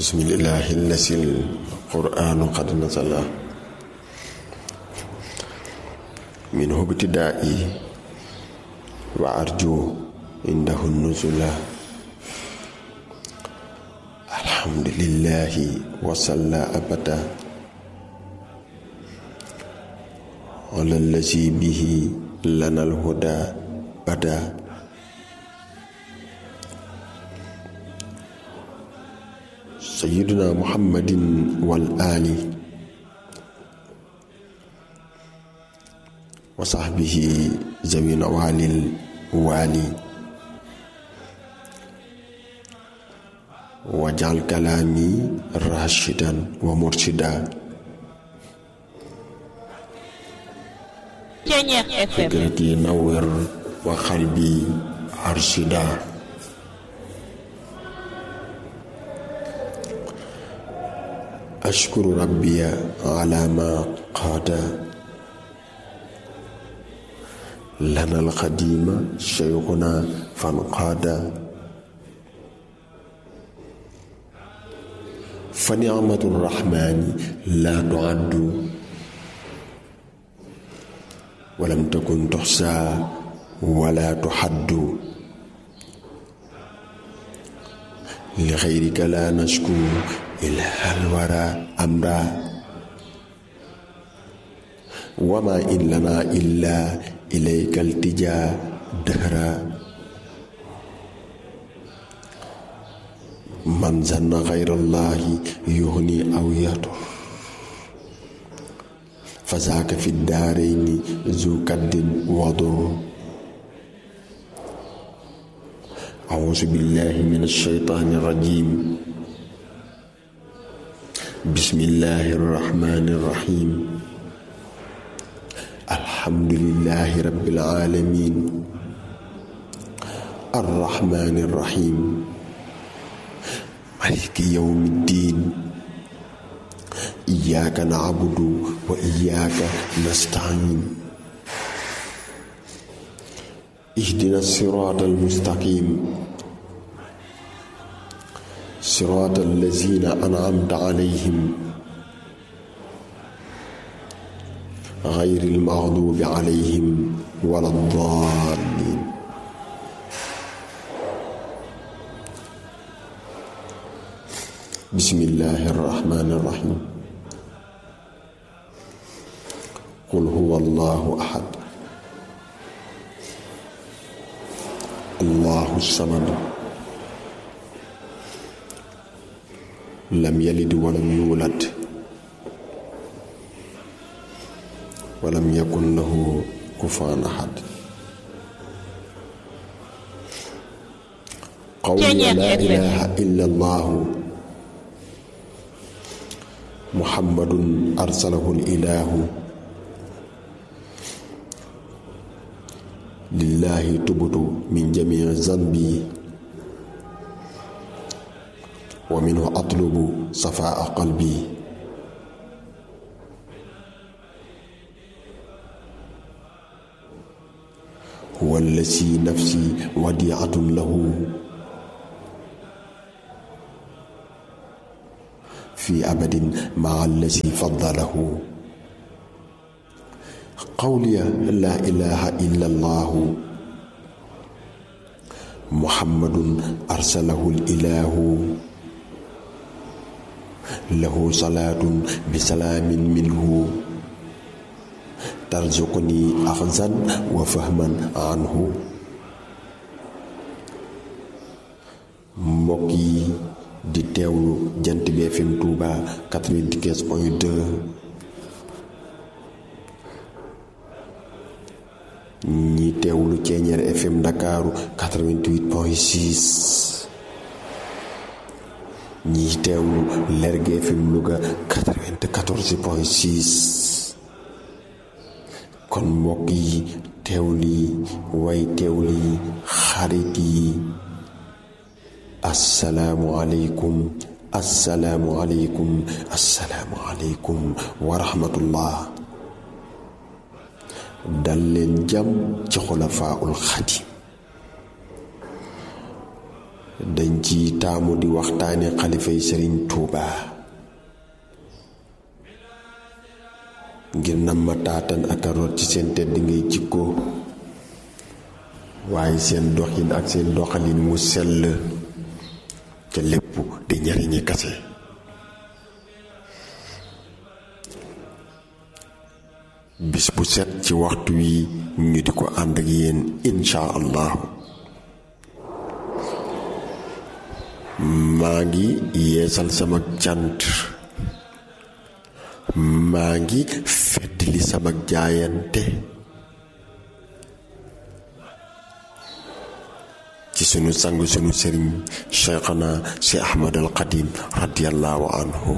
bismillahi lasil qur'anu qad nasala minhu ibtidaa'i wa arju indahu nuzula alhamdulillahi wasalla abada ala allazi bihi lana alhuda bada sayyiduna muhammadin wal ali wa sahbihi zawi nawalil wali wajal kalaami rashidan wa murshida Ceñeex FM fikrati nawwir wa qalbi arshida ashkuru rabbiya ala ma qaada lana alqadima shaykhuna fanqaada fa nicmatu rrahmani la tuaddu walam takun tuxsa wala tuxaddu li xayrika la nashku ilaha alwara amra wama in lana illa ilayka altija dahra man zanna xayra allahi yuhni aw yatur fazaaka fi daarayni zu kaddin wadur auzu billahi min alshaytaani rajim bismillahi arrahmani arrahim alhamdulillahi rabbil alamin arrahmani arrahim maliki yawmi ddin iyyaka na'budu wa iyyaka nasta'in ihdina sirata almustaqim sirata allazina an'amta alayhim غير المغضوب عليهم ولا الضالين بسم الله الرحمن الرحيم قل هو الله احد الله الصمد لم يلد ولم يولد ولم يكن له كفوا احد قولي لا اله الا الله محمد ارسله الاله لله تبت من جميع ذنبي ومنه أطلب صفاء قلبي هو الذي نفسي وديعة له في أبد مع الذي فضله قولي لا إله إلا الله محمد أرسله الإله له صلاة بسلام منه ترزقني أخذا وفهما عنه mbokki di teewlu jant bi FM Touba 95 point 2 ñi teewlu Ceeñeer FM Ndakaaru 88 point 6 ñi teewlu Lergui FM Louga 94 point 6 kon mbokk yi teewlu yi way teewlu yi xarit yi assalaamu aleykum assalaamu aleykum assalaamu aleykum wa rahmatullah dal leen jàmm ci xulafaaul xadim dañ ci taamu di waxtaane xalifay sëriñ Tuuba ngir nam ma taatan ak a root ci seen tedd ngay jikko waaye seen doxin ak seen doxalin mu sell ca lépp di njariñi kase bis bu set ci waxtu wi ñu di ko ànd ak yéen insha allahu maa ngi yeesal sama cant maa ngi feddli sama jaayante ci sunu sang sunu sëriñ cheikhana si ahmad al qadim radiallahu anhu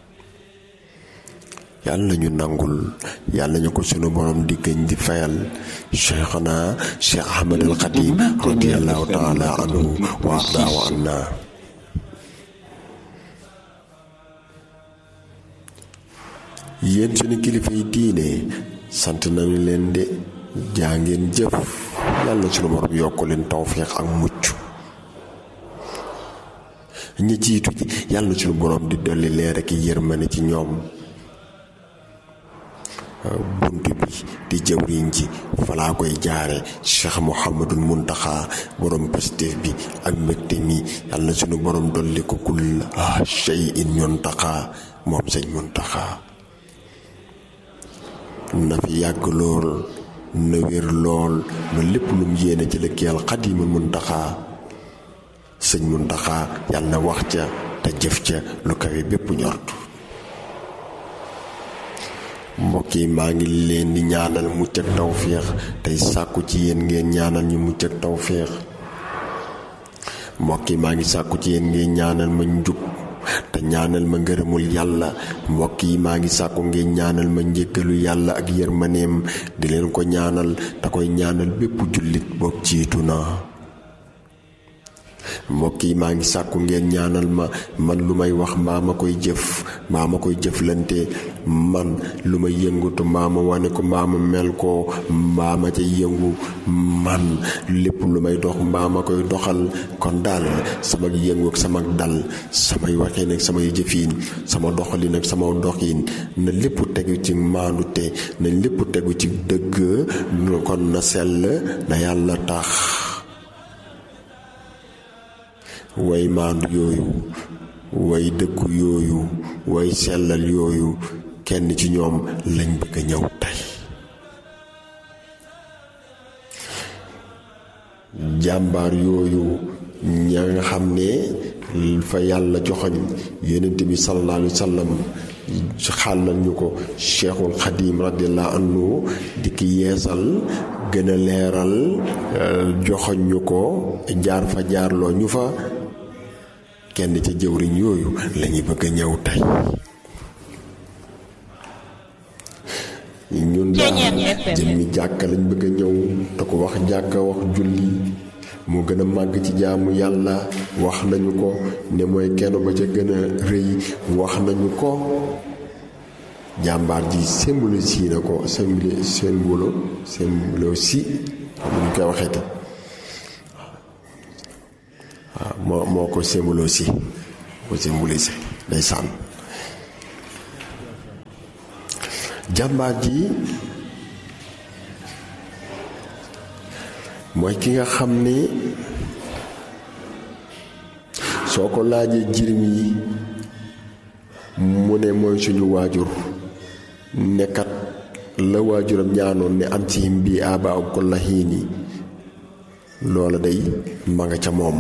yàlla ñu nangul yàlla ñu ko sunu borom di gëñ di fayal cheikhana si ahmad al qadim radiallahu taala anhu wa ardaahu anna yéen suñu kilifa yi diine sant nañu leen de jaa ngeen jëf yàlla suñu borom yokk leen tawféex ak mucc ñi jiitu ji yàlla suñu borom di dolli leer ak yërmande ci ñoom bunt bi di jëwriñ ji falaa koy jaare cheikh mouhamadul muntaxa borom pastéef bi ak mbégte mi yàlla suñu borom dolli ko kul shay in muntaxa moom sëñ muntaxa na fi yàgg lool na wér lool ba lépp lum yéene ci lëkkeel xadimul muntaxa sëñ muntaxa yàlla na wax ca te jëf ca lu kawe bépp ñort mbokk yi maa ngi leen di ñaanal mucc ak tawféex tey sàkku ci yéen ngeen ñaanal ñu mucc ak tawféex mbokk yi maa ngi sàkku ci yéen ngeen ñaanal ma njub te ñaanal ma ngërëmul yàlla mbokk yi maa ngi sàkku ngeen ñaanal ma njëkkalu yàlla ak yërmaneem di leen ko ñaanal te koy ñaanal bépp jullit boog jiitu na mbokk yi maa ngi sàkku ngeen ñaanal ma man lu may wax mbaa ma koy jëf mbaa ma koy jëflante man lu may yëngutu mbaa ma wane ko mbaa ma mel ko mbaa ma ca yëngu man lépp lu may dox mbaa ma koy doxal kon daal sama yëngu ak sama dal samay waxeen ak samay jëfiin sama doxalin ak sama doxin na lépp tegu ci maandute na lépp tegu ci dëgg kon na sell na yàlla tax way maandu yooyu way dëggu yooyu way sellal yooyu kenn ci ñoom lañ bëgg a ñëw tey jàmbaar yooyu ña nga xam ne fa yàlla joxoñ yonent bi sallallahu alayhi wa sallam xàllal ñu ko cheikhul xadim radiallahu anhu di ki yeesal gën a leeral joxoñ ñu ko jaar fa jaarloo ñu fa kenn ca jëwriñ yooyu lañuy bëgg a ñëw tey ñun daal jëmmi jàkka lañ bëgg a ñëw te ko wax jàkka wax julli moo gën a màgg ci jaamu yàlla wax nañu ko ne mooy kenn ba ca gën a rëy wax nañu ko jàmbaar ji symbole si na ko symbole symbole symbole si xam ñu koy waxee te waaw moo moo ko symbole si ko symbolisé day sànn jàmbaar ji mooy ki nga xam ni soo ko laajee jirim yi mu ne mooy suñu waajur nekkat la waajuram ñaanoon ne am ci him bi aba ak ko laxiini loola day ma nga ca moom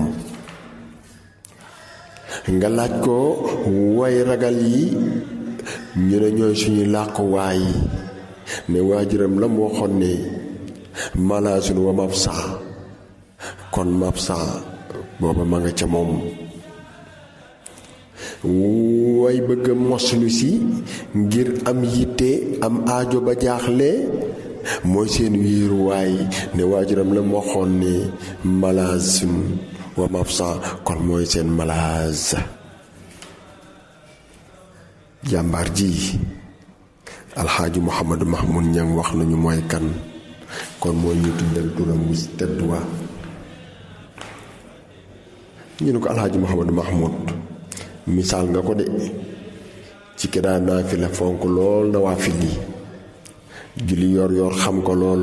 nga laaj ko way ragal yi ñu ne ñooy suñu làquwaay ne waajuram la mu waxoon ne malaasun wa mabsa kon mabsa booba ma nga ca moom way bëgg moslu si ngir am yitte am aajo ba jaaxle mooy seen wéeruwaay ne waajuram la mu waxoon ne malaasun wa mabsa kon mooy seen malaas jàmbaar ji alxaaji muhammadu mahmud ñang wax nañu mooy kan kon mooy ñu tuddal turam wu tedd wa ñu ne ko alxaaji Mouhamadou Mahmoud misaal nga ko de ci ki daan naafila fonk lool na waa fil yi julli yor yor xam ko lool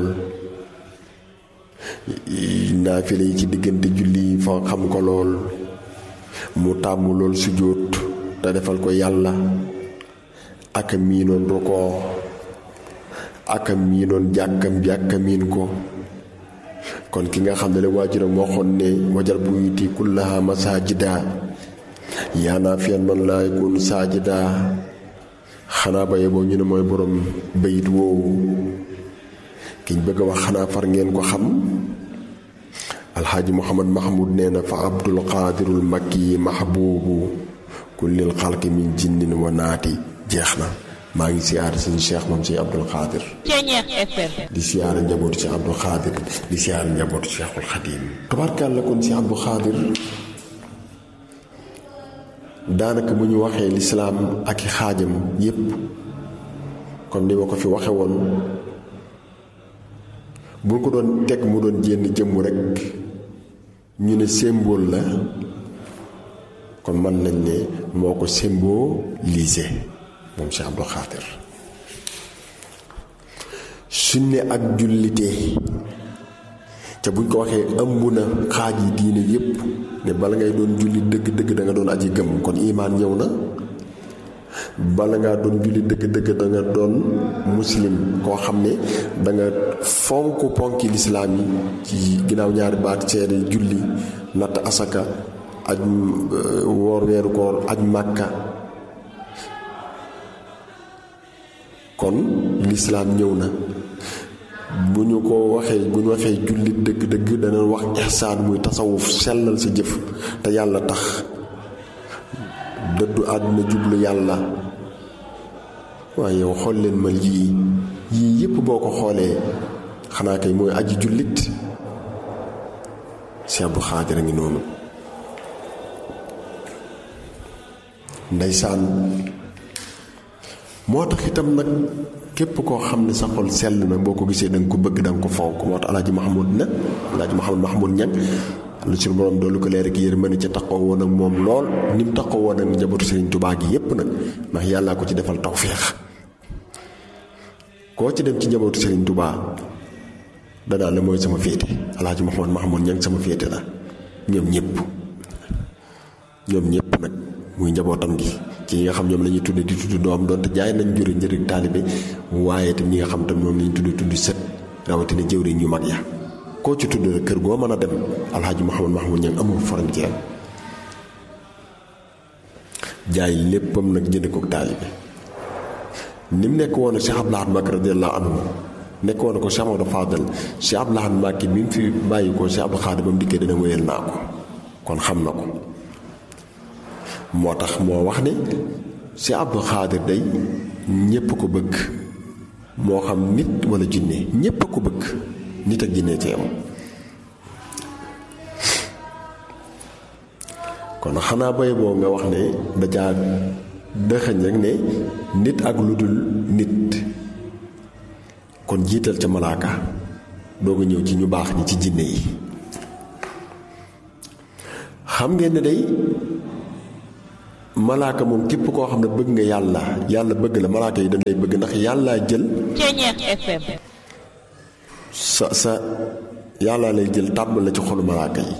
naafila yi ci diggante julli yi fa xam ko lool mu tàmm lool sujjóot te defal ko yàlla ak miinoon rukoo ak miinoon jàkkam jàkka miin ko kon ki nga xam ne la waajuram waxoon ne wajal buyuti kullaha masajida yaa naa fiyan man laa yakun saajida xanaa ba yeboo ñu ne mooy borom bayit woowu kiñ bëgg a wax xanaa far ngeen ko xam alxaaji muhammad mahmud nee na fa abdul qaadirul makki mahbuubu kullil xalqi min jinnin wa naati jeex na maa ngi siyaare suñu cheikh moom si abdul qaadir di siyaare njabootu si abdul qaadir di siyaare njabootu cheikhul xadim tabarkàlla kon si abdul qaadir daanaka bu ñu waxee lislaam ak i xaajam yépp comme ni ma ko fi waxe woon bu ko doon teg mu doon jénn jëmm rekk ñu ne symbole la kon mën nañ ne moo ko symbolisé moom Cheikh Abdou Khadir suñ ne ak jullite te buñ ko waxee ëmb na xaaj yi diine yépp ne bala ngay doon julli dëgg-dëgg da nga doon aji gëm kon imaan ñëw na bala ngaa doon julli dëgg-dëgg da nga doon muslim koo xam ne da nga fonk ponki lislaam yi ci ginnaaw ñaari baat seede julli natt asaka aj woor weeru koor aj màkka kon lislaam ñëw na bu ñu ko waxee bu ñu waxee jullit dëgg-dëgg dana wax ihsaan muy tasawuf sellal sa jëf te yàlla tax dëddu àdduna jublu yàlla waaye yow xool leen ma lii yii yépp boo ko xoolee xanaa kay mooy aji jullit Cheikh Abdou Khadir a ngi noonu ndeysaan moo tax itam nag képp koo xam ne sa xol sell na boo ko gisee da nga ko bëgg da nga ko fonk moo tax alaaji Mahmoud nag alaaji Mahmoud Mahmoud ñag lu suñu borom doolu ko leer ak yërmande ca taxaw woon ak moom lool ni mu taxaw woon ak njabootu Serigne Touba gi yépp nag ndax yàllaa ko ci defal tawféex koo ci dem ci njabootu Serigne Touba danaa la mooy sama féete alaaji Mahmoud Mahmoud ñag sama féete la ñoom ñëpp ñoom ñëpp nag muy njabootam gi ci ñi nga xam ñoom la ñuy tudde di tudd doom doonte jaay nañ jure njëriñ taalibe waaye itam ñi nga xam tam moom la ñuy tudde tudd sët rawatina jëwriñ ñu mag ya koo ci tudd rek kër goo mën a dem alxaaji Mouhamad Mahmoud ñang amul frontière jaay léppam nag jënd ko taalibe ni mu nekk woon Cheikh Abdou Lahad Mbacké radiyallahu anhu nekk woon ko Cheikh Amadou Fadal Cheikh Abdou Lahad Mbacké mi mu fi bàyyi ko Cheikh Abdou Khadir ba mu dikkee dana wéyal naa ko kon xam na ko moo tax moo wax ne Cheikh Abdou Khadir day ñépp ko bëgg moo xam nit wala jinne ñépp a ko bëgg nit ak jinne ci am kon xanaa bay boo nga wax ne dajaa dëxëñ rek ne nit ak lu dul nit kon jiital ca malaaka doog a ñëw ci ñu baax ñi ci jinne yi xam ngeen ne day malaaka moom képp koo xam ne bëgg nga yàlla yàlla bëgg la malaaka yi dañ lay bëgg ndax yàllaa jël sa sa yàlla lay jël tàbbal la ci xolu malaaka yi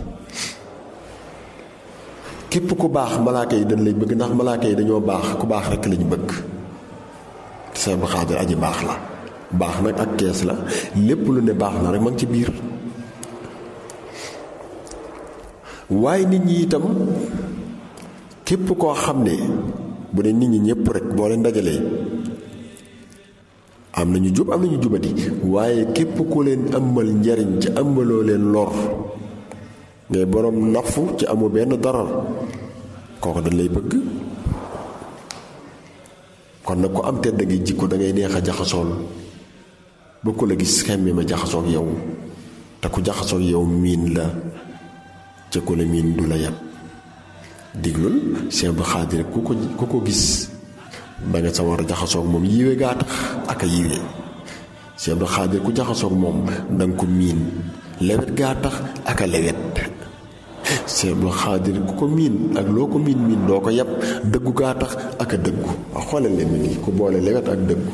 képp ku baax malaaka yi dañ lay bëgg ndax malaaka yi dañoo baax ku baax rekk lañu bëgg Cheikh Abdou Khadir aji baax la baax nag ak kees la lépp lu ne baax na rek ma ngi ci biir waaye nit ñi itam képp koo xam ne bu dee nit ñi ñëpp rek boo leen dajalee am na ñu jub am na ñu jubati waaye képp ku leen ëmbal njariñ ci ëmbaloo leen lor ngay boroom nafu ci amu benn darar kooku dañ lay bëgg kon nag ku am tedd ngay jikko da ngay neex a jaxasool ba ku la gis xemme ma jaxasoog yow te ku jaxasoog yow miin la ca ku la miin du la yàpp diglul Cheikh Abdou Khadir ku ko ku ko gis da nga sa war a jaxasoog moom yiwe gaa tax ak a yiwe Cheikh Abdou Khadir ku jaxasoog moom da nga ko miin lewet gaa tax ak a lewet Sëñ Abdou Xaadir ku ko miin ak loo ko miin miin doo ko yàpp dëggu gaa tax ak a dëggu waaw xoolal leen nii ku boole lewet ak dëggu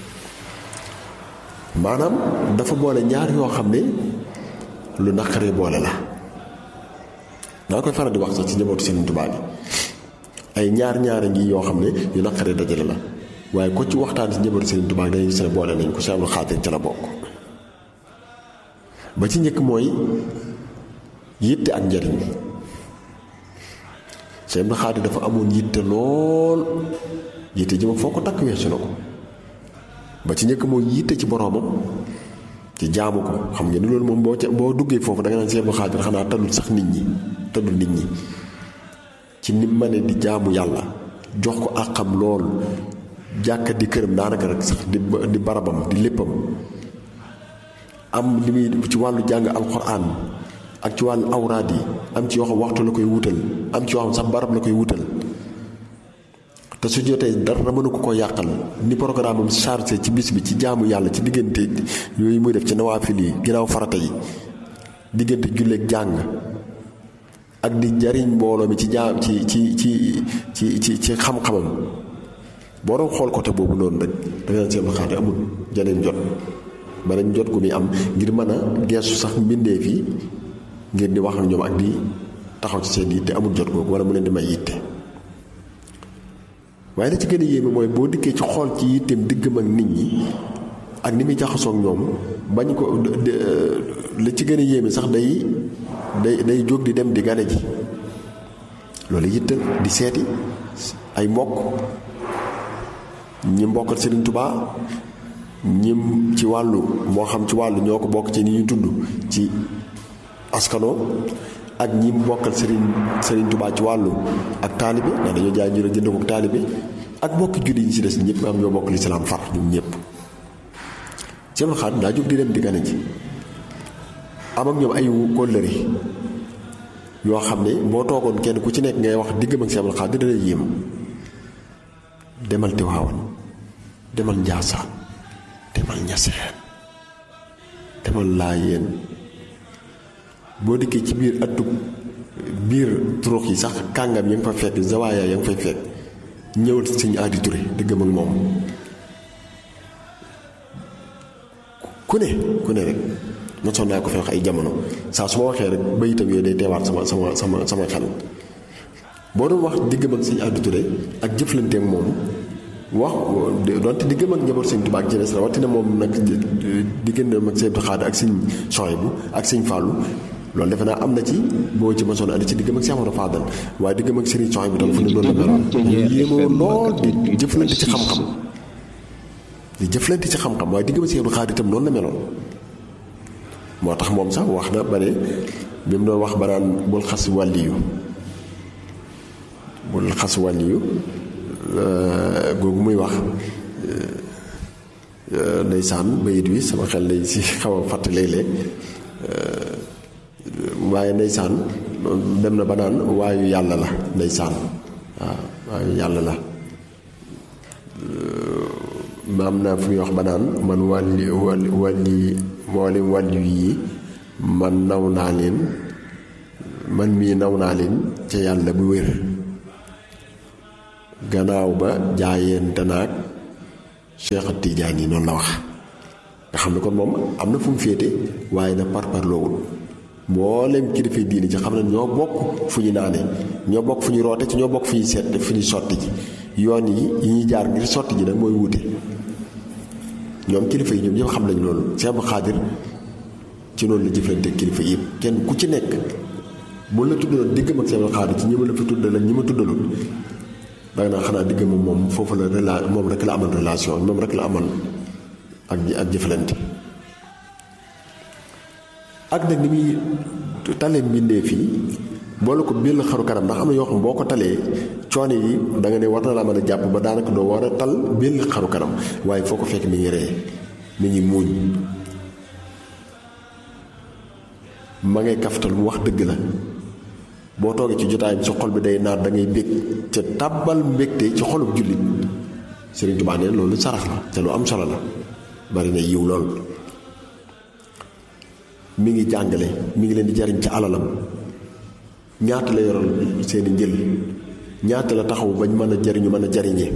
maanaam dafa boole ñaar yoo xam ne lu naqaree boole la daa koy faral di wax sax ci njabootu Sëriñ Tuubaa bi ay ñaar ñaara ngi yoo xam ne yu naqaree dajale la waaye ko ci waxtaan ci njabootu Sëriñ Tuubaa dañuy gis ne boole nañ ko Sëñ Abdou Xaadir ca la bokk ba ci njëkk mooy yitte ak njariñ Sëñ Abdou Xaadir dafa amoon yitte lool yitte ji ma foo ko takk weesu na ko ba ci njëkk mooy yitte ci boroomam ci jaamu ko xam ngeen ni loolu moom boo ca boo duggee foofu da nga naan Sëñ Abdou Xaadir xanaa tallul sax nit ñi tallul nit ñi ci ni ma ne di jaamu yàlla jox ko àqam lool jàkka di këram daanaka rek sax di di barabam di léppam am li muy ci wàllu jàng alxuraan ak ci wàllu awraad yi am ci yoo xam waxtu la koy wutal am ci yoo xam sax barab la koy wutal te su jotee dara mënu ko ko yàqal ni programme am chargé ci bis bi ci jaamu yàlla ci diggante yooyu muy def ci nawaafil yi ginnaaw farata yi diggante julleek jàng ak di jariñ mbooloo mi ci jaam ci ci ci ci ci ci xam-xamam boo doon xool côté boobu noonu rek da nga seen xaar amul janeen jot beneen jot gu muy am ngir mën a geesu sax mbindeef yi ngir di wax ak ñoom ak di taxaw ci seen yitte amul jot googu wala mu leen di may yitte waaye la ci gën a yéeme mooy boo dikkee ci xool ci yitteem diggam ak nit ñi ak ni muy jaxasoo ak ñoom bañ ko la ci gën a yéeme sax day day day jóg di dem di gane ji loolu yitte di seeti ay mbokk ñi mbokkal Serigne Touba ñim ci wàllu moo xam ci wàllu ñoo ko bokk ci ni ñu tudd ci askano ak ñi mbokkal Serigne Serigne Touba ci wàllu ak taalibe ndax dañoo jaay ñu jënd ko ak taalibe ak mbokki julli ñi ci des ñëpp am ñoo bokk lislaam far ñun ñëpp Sëñ Xaadim daa jóg di dem di gane ji am ak ñoom ay kóllëre yoo xam ne boo toogoon kenn ku ci nekk ngay wax diggam ak Sëñ Xaadim dina lay yéem demal Tiwaawan demal Njaasaan demal Ñaseen demal Laayeen boo dikkee ci biir atub biir turux yi sax kàngam ya nga fa fekk zawaaya ya nga fay fekk ñëwal sëñ Aadi Ture diggam ak moom ku ne ku ne rek mosoon naa ko fi wax ay jamono saa su ma waxee rek bayitam yooyu day teewaat sama sama sama sama xel boo doon wax diggam ak sëñ Aadi Ture ak jëflanteek moom wax donte diggam ak njaboot sëñ Tuubaa ak jeunesse rawatina moom nag diggante ak sëñ Abdou Khadre ak sëñ Sohaybu ak sëñ Fàllu loolu defe naa am na ci boo ci mosoon andi ci diggam ak Cheikh Amadou Fadal waaye diggam ak Serigne Sohaybu tam fu ne loolu la meloon yéemoo lool di jëflante ci xam-xam di jëflante ci xam-xam waaye diggam ak Cheikh Abdou Khadre itam noonu la meloon moo tax moom sax wax na ba ne bi mu doon wax ba naan bul xas wàlliyu bul xas wàlliyu googu muy wax ndeysaan bayit wi sama xel lay si xaw a fàtt léeg-léeg waaye ndeysaan dem na ba naan waayu yàlla la ndeysaan waaw waayu yàlla la maam naa fu muy wax ba naan man wàlli wàlli wàlli mboolem wàlli yi man naw naa leen man mii naw naa leen ca yàlla bu wér gannaaw ba jaayente naag Cheikh Tidiane yi noonu la wax nga xam ne kon moom am na fu mu féete waaye na par par loowul mboolem kilifa diini ci xam ne ñoo bokk fu ñu naane ñoo bokk fu ñu roote ci ñoo bokk fu ñuy seet fu ñuy sotti ji yoon yi yi ñuy jaar ngir sotti ji nag mooy wuute ñoom kilifa yi ñoom ñëpp xam nañ loolu Cheikh Abdou Khadre ci noonu la jëflante kilifa yëpp kenn ku ci nekk bu la tuddaloon diggam ak Cheikh Abdou Khadre ci ñi ma la fi tuddal ak ñi ma tuddalul da naa xanaa digg moom moom foofu la rela moom rek la amal relation moom rek la amal ak ak jëflante ak nag ni muy talee mbindee fii boole ko bill xaru kanam ndax am na yoo xam boo ko talee coono yi da nga ne war na laa mën a jàpp ba daanaka doo war a tal bill xaru kanam waaye foo ko fekk mi ngi ree mi ngi muuñ ma ngay kaftal mu wax dëgg la boo toogee ci jotaay bi sa xol bi day naat da ngay bég ca tàbbal mbégte ci xolub jullit Sëriñ Tuubaa nee loolu sarax la te lu am solo la bari na yiw lool mi ngi jàngale mi ngi leen di jariñ ci alalam ñaata la yoral seeni njël ñaata la taxaw bañ mën a jariñu mën a jariñee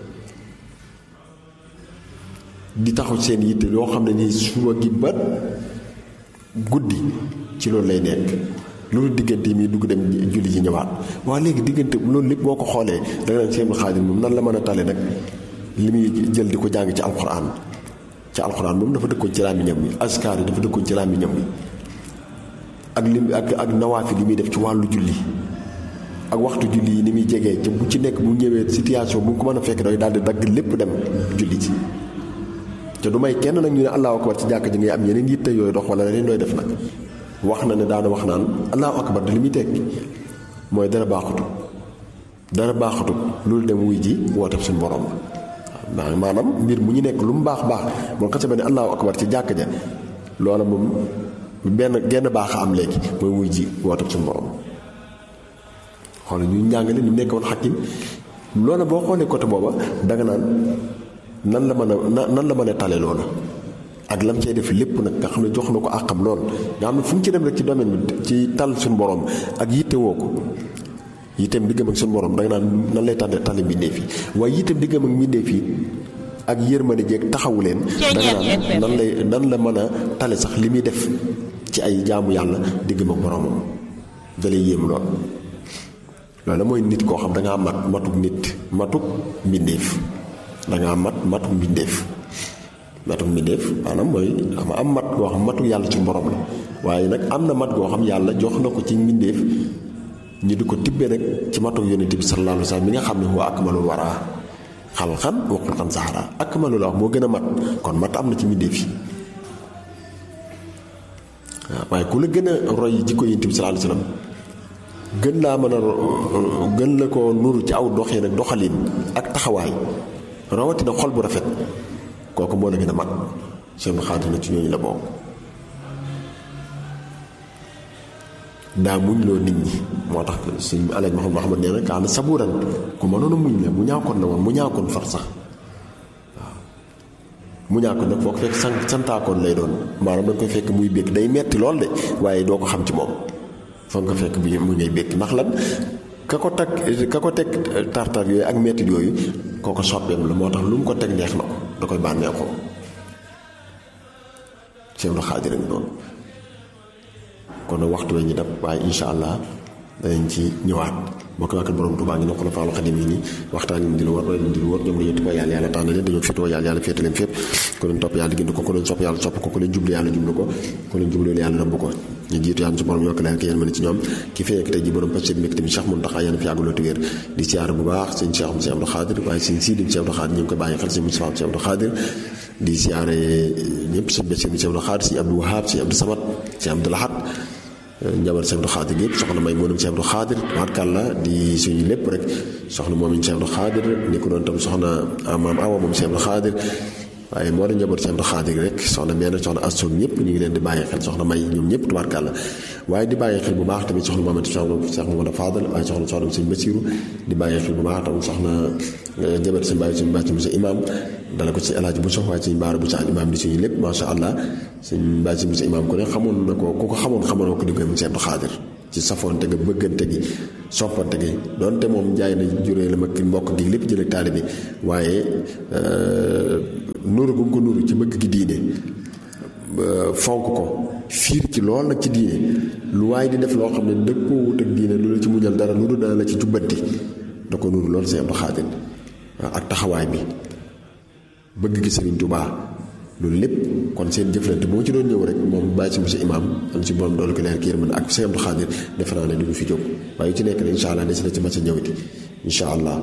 di taxaw seen yitte loo xam ne nii suba gi ba guddi ci loolu lay nekk loolu diggante yi muy dugg dem julli ji ñëwaat waaw léegi diggante loolu lépp boo ko xoolee da nga naan Cheikh Xaadir moom nan la mën a tale nag li muy jël di ko jàng ci alxuraan ci alxuraan moom dafa dëkkoon ci làmmiñam bi askar yi dafa dëkkoon ci làmmiñam bi ak lim ak ak nawaafi li muy def ci wàllu julli ak waxtu julli yi ni muy jegee ca bu ci nekk bu ñëwee situation bu ko mën a fekk day daal di dagg lépp dem julli ci te du may kenn nag ñu ne allahu akbar ci jàkk ji ngay am yeneen yitte yooyu dox wala leneen looy def nag wax na ne daana wax naan allahu akbar li muy tekki mooy dara baaxutu dara baaxutu loolu dem wuy ji woote suñu borom la maanaam mbir mu ñu nekk lu mu baax baax moom xase ba ne allahu akbar ci jàkk ja loola moom benn genn baax a am léegi mooy wuy ji woote suñu borom xool ñu njàngale ni mu nekkoon xakim loola boo xoolee côté booba danga naan nan la mën a nan la mën a tale loola ak lam cay def lépp nag nga xam ne jox na ko àqam lool nga xam ne fu mu ci dem rek ci domaine bi ci tal suñu borom ak yitte woo ko yitteem diggam ak suñu borom danga naan nan lay tànne tànne mbindeef yi waaye yitteem diggam ak mbindeef yi ak yërmande jeeg taxawu leen danga naan nan lay nan la mën a tale sax li muy def ci ay jaamu yàlla diggam ak boromam da lay yéem lool loolu mooy nit koo xam dangaa mat matuk nit matuk mbindeef dangaa mat matuk mbindeef matuk mbindeef maanaam mooy ama am mat goo xam matuk yàlla ci borom la waaye nag am na mat goo xam yàlla jox na ko ci mbindeef ñu di ko tibbee nag ci matuk yonent bi sallallahu alayhi wa sallam mi nga xam ne huwa akmalul waraa xalxan wa xulqan saxara akmalul wax moo gën a mat kon mat am na ci mbindeef yi waaw waaye ku la gën a roy jikko yonent bi sallallahu alayhi wa sallam gën laa mën a gën la ko nuru ci aw doxin ak doxalin ak taxawaay rawatina xol bu rafet kooku moo la gën a mag seen xaatir na ci ñooñu la bokk daa muñ loo nit ñi moo tax suñ alaaj Muhammad Muhammad nee na kaana sabuuran ku mënoon a muñ la mu ñaakoon la woon mu ñaakoon far sax waaw mu ñaakoon nag foo ko fekk sant santaakoon lay doon maanaam da nga koy fekk muy békk day metti lool de waaye doo ko xam ci moom foog nga fekk bi mu ngay békk ndax lan ka ko teg ka ko teg tartar yooyu ak metti yooyu kooko soppeem la moo tax lu mu ko teg neex na ko da koy bànneexoo Cheikh Xaadir ngi noonu kon nag waxtu wee ñu dab waaye incha allah danañ ci ñëwaat boo ko waxee borom Tuubaa ngi ne ko la faalu xadim yi nii waxtaan yi di lu war di lu war ñoom dañoo tippoo yàlla yàlla tànn leen dañoo féetoo yàlla yàlla féete leen fépp ku leen topp yàlla gindi ko ku leen sopp yàlla sopp ko ku leen jublu yàlla jublu ko ku leen jublu yàlla rëbb ko ñu jiitu yàlla su borom yokk leen ki yéen mën ci ñoom ki fekk tey ji borom pacc mbégte mi Cheikh Mountakha yéen fi yàgguloo wér di siyaar bu baax sëñ Cheikh Moussa Abdou Khadir waaye sëñ Sidi Moussa Abdou Khadir ñu ngi koy bàyyi xel sëñ Moussa Abdou Khadir di siyaare ñëpp sëñ Bassirou Moussa Abdou Khadir sëñ Abdou Wahab sëñ Abdou Samad sëñ Abdou Lahad njabar Cheikh Abdou Khadir yëpp soxna may moonam Cheikh Abdou Khadir tubaarkàlla di suñu lépp rek soxna moom Cheikh Abdou Khadir ni ko doon tam soxna maam Awa moom Cheikh Abdou Khadir waaye moo da njaboot Cheikh Abdou Khadir rek soxna meen soxna Astou ñëpp ñu ngi leen di bàyyi xel soxna may ñoom ñëpp tubaarkàlla waaye di bàyyi xel bu baax tamit soxna Mamadou Cheikh Mamadou Fadal waaye soxna soxna sëñ Bassirou di bàyyi xel bu baax tamit soxna njaboot sëñ bàyyi suñu bàcc mu sa imam dala ko ci El Hadj Bousso waaye suñu baara bu sa imam di suñu lépp macha allah suñ bàyyi mu sa imam ko ne xamoon na ko ku ko xamoon xamoon ko di koy mu Cheikh Abdou Khadir ci safoonte ga bëggante gi soppante gi donte moom jaay na juree la ma mbokk gi lépp jële taali bi waaye nuru gu ko nuru ci bëgg gi diine fonk ko fiir ci lool nag ci diine lu waaye di def loo xam ne dëppoo wut ak diine lu la ci muñal dara lu dul dana la ci jubbanti da ko nuru loolu Sëñ Abdou Khadir ak taxawaay bi bëgg gi Sëriñ Tuubaa loolu lépp kon seen jëflante boo ci doon ñëw rek moom bàyyi si monsieur imam am si borom doolu ko leer ki yërmande ak Sëñ Abdou Khadir defe naa ne du ñu fi jóg waaye yu ci nekk ne incha allah des na ci mas a ñëwati incha allah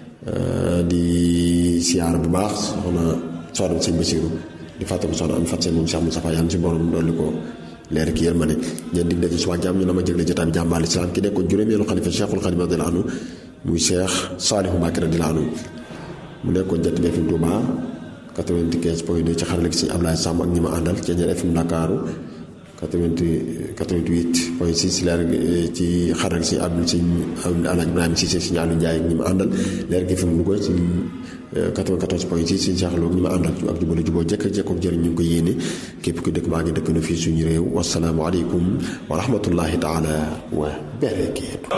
di siyaar bu baax soxna soxna sëñ Basiru di fàttali soxna am fat seen moom Cheikh Moustapha yàlla si borom doolu ko leer ki yërmande ñeen dig daje suba jàmm ñu na ma jëgle jotaay bi jàmbaal islam ki nekkoon juróomeelu xalifa Cheikhul Khadim radiyallahu anhu muy Cheikh Saalihu Mbàkke radiyallahu anhu mu nekkoon jant bi FM Touba 95 point 2 ci xarale gi si Ablaye Samb ak ñi ma àndal ci ñeneen FM Ndakaaru 88 88 point 6 leer ci xaral si Abdou si Alaaji Ibrahima Cissé si Aliou Ndiaye ñi ma àndal leer gi fi mu Louga ci 94 point 6 si Cheikh Lo ñi ma àndal ak jubale juboo jekk jekkook jëriñ ñu ngi ko yéene képp ku dëkk maa ngi dëkk na fii suñu réew wasalaamu aleykum wa rahmatullahi taala wa barakaatu